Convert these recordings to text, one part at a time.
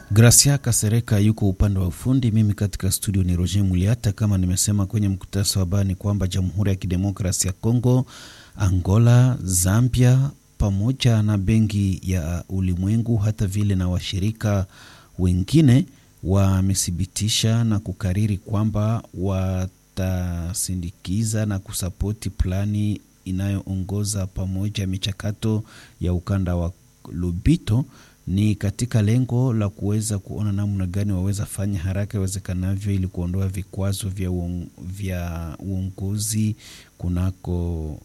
Gracia Kasereka yuko upande wa ufundi, mimi katika studio ni Roger Muliata. Kama nimesema kwenye mkutasa wa habari ni kwamba Jamhuri ya Kidemokrasi ya Kongo, Angola, Zambia pamoja na Benki ya Ulimwengu hata vile na washirika wengine wamethibitisha na kukariri kwamba watasindikiza na kusapoti plani inayoongoza pamoja michakato ya ukanda wa Lubito ni katika lengo la kuweza kuona namna gani waweza fanya haraka iwezekanavyo ili kuondoa vikwazo vya, uong, vya uongozi kunako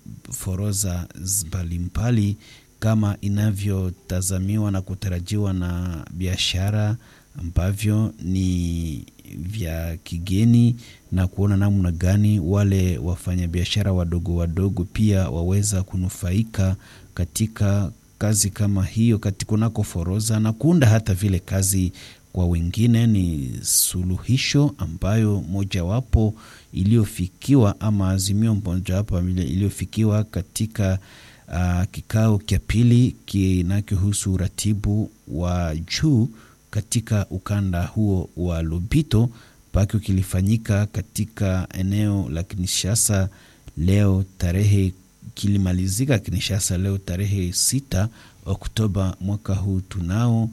foroza mbalimbali kama inavyotazamiwa na kutarajiwa na biashara ambavyo ni vya kigeni na kuona namna gani wale wafanyabiashara wadogo wadogo pia waweza kunufaika katika kazi kama hiyo kunako foroza na kuunda hata vile kazi kwa wengine. Ni suluhisho ambayo mojawapo iliyofikiwa ama azimio mojawapo iliyofikiwa katika uh, kikao cha pili kinachohusu uratibu wa juu katika ukanda huo wa Lubito mpaka kilifanyika katika eneo la Kinshasa leo tarehe kilimalizika Kinshasa leo tarehe sita Oktoba mwaka huu tunao,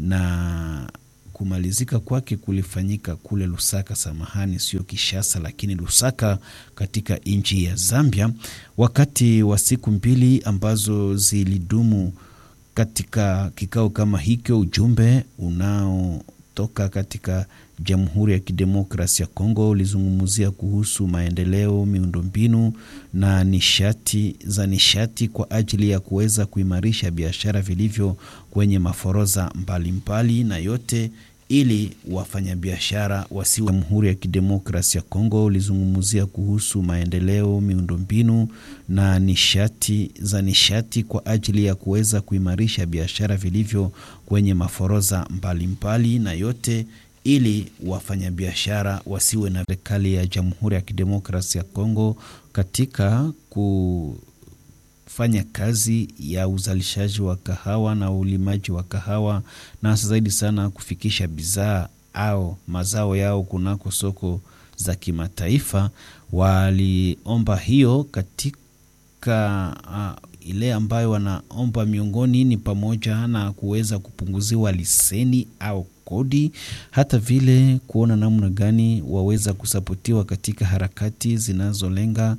na kumalizika kwake kulifanyika kule Lusaka, samahani, sio Kishasa lakini Lusaka katika nchi ya Zambia, wakati wa siku mbili ambazo zilidumu katika kikao kama hicho. Ujumbe unaotoka katika Jamhuri ya Kidemokrasi ya Kongo ulizungumzia kuhusu maendeleo, miundombinu na nishati za nishati kwa ajili ya kuweza kuimarisha biashara vilivyo kwenye maforoza mbalimbali mbali, na yote ili wafanyabiashara wasiwe. Jamhuri ya Kidemokrasi ya Kongo ulizungumzia kuhusu maendeleo, miundombinu na nishati za nishati kwa ajili ya kuweza kuimarisha biashara vilivyo kwenye maforoza mbalimbali mbali, na yote ili wafanyabiashara wasiwe na serikali ya Jamhuri ya Kidemokrasi ya Kongo katika kufanya kazi ya uzalishaji wa kahawa na ulimaji wa kahawa, na hasa zaidi sana kufikisha bidhaa au mazao yao kunako soko za kimataifa. Waliomba hiyo katika uh, ile ambayo wanaomba miongoni ni pamoja na kuweza kupunguziwa leseni au kodi, hata vile kuona namna gani waweza kusapotiwa katika harakati zinazolenga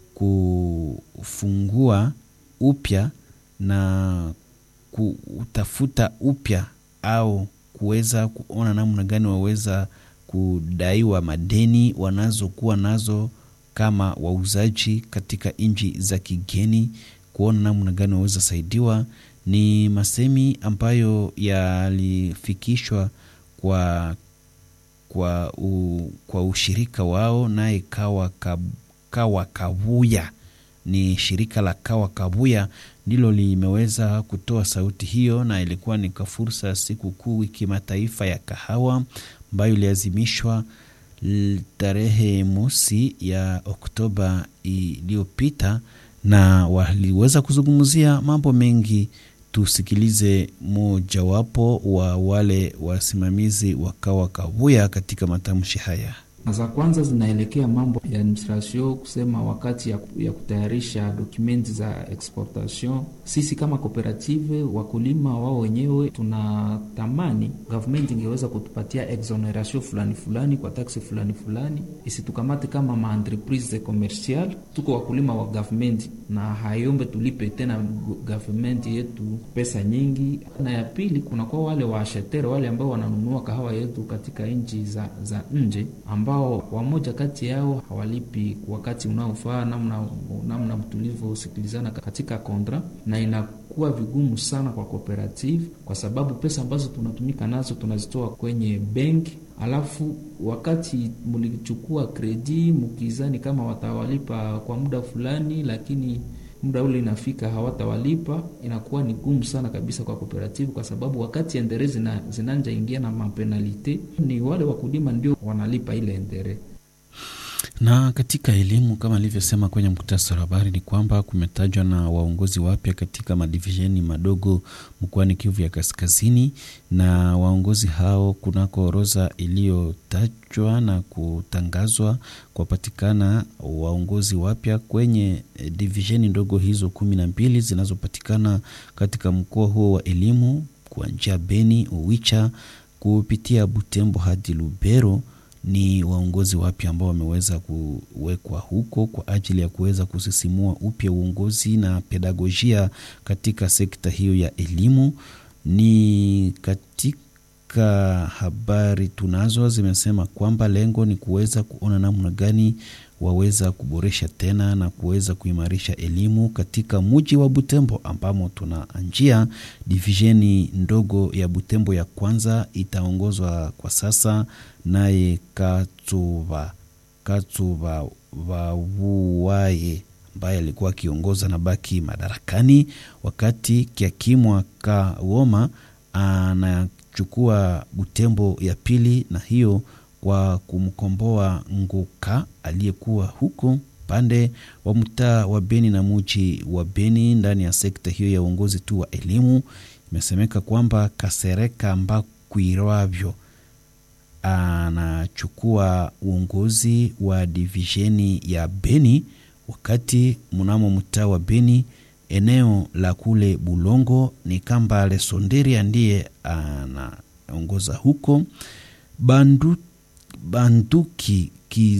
kufungua upya na kutafuta upya au kuweza kuona namna gani waweza kudaiwa madeni wanazokuwa nazo kama wauzaji katika nchi za kigeni, kuona namna gani waweza saidiwa. Ni masemi ambayo yalifikishwa kwa, kwa, u, kwa ushirika wao naye Kawa, Kawa Kabuya ni shirika la Kawa Kabuya ndilo limeweza kutoa sauti hiyo, na ilikuwa ni kwa fursa ya siku kuu kimataifa ya kahawa ambayo iliazimishwa tarehe mosi ya Oktoba iliyopita, na waliweza kuzungumzia mambo mengi. Tusikilize mojawapo wa wale wasimamizi wa Kawa Kabuya katika matamshi haya. Za kwanza zinaelekea mambo ya administration, kusema wakati ya, ya kutayarisha dokumenti za exportation. Sisi kama kooperative wakulima wao wenyewe tunatamani government ingeweza kutupatia exoneration fulani fulani kwa taksi fulani fulani, isitukamate kama maentreprise commercial. Tuko wakulima wa government na hayombe tulipe tena government yetu pesa nyingi. Na ya pili kunakuwa wale waashetere wale ambao wananunua kahawa yetu katika nchi za, za nje ambao wamoja kati yao hawalipi wakati unaofaa, namna namna tulivyosikilizana katika kontra, na inakuwa vigumu sana kwa cooperative, kwa sababu pesa ambazo tunatumika nazo tunazitoa kwenye benki, alafu wakati mlichukua kredi mkizani kama watawalipa kwa muda fulani, lakini muda ule inafika hawatawalipa, inakuwa ni gumu sana kabisa kwa kooperative, kwa sababu wakati endere zina, zinanja ingia na mapenalite, ni wale wakulima ndio wanalipa ile endere. Na katika elimu kama alivyosema kwenye muktasari wa habari ni kwamba kumetajwa na waongozi wapya katika madivisheni madogo mkoani Kivu ya Kaskazini, na waongozi hao kunako orodha iliyotajwa na kutangazwa kupatikana waongozi wapya kwenye divisheni ndogo hizo kumi na mbili zinazopatikana katika mkoa huo wa elimu kuanzia Beni, Owicha kupitia Butembo hadi Lubero ni waongozi wapya ambao wameweza kuwekwa huko kwa ajili ya kuweza kusisimua upya uongozi na pedagojia katika sekta hiyo ya elimu. Ni katika habari tunazo zimesema kwamba lengo ni kuweza kuona namna gani waweza kuboresha tena na kuweza kuimarisha elimu katika muji wa Butembo ambamo tuna njia divisheni ndogo ya Butembo ya kwanza itaongozwa kwa sasa naye Katuba Katuba Wavuwaye ambaye alikuwa akiongoza na baki madarakani, wakati Kiakimwa Kawoma anachukua Butembo ya pili, na hiyo kwa kumkomboa Nguka aliyekuwa huko pande wa mtaa wa Beni na muji wa Beni ndani ya sekta hiyo ya uongozi tu wa elimu. Imesemeka kwamba Kasereka Mbakwirwavyo anachukua uongozi wa divisheni ya Beni, wakati mnamo mtaa wa Beni eneo la kule Bulongo ni Kambale Sonderia ndiye anaongoza huko. Bandu, Banduki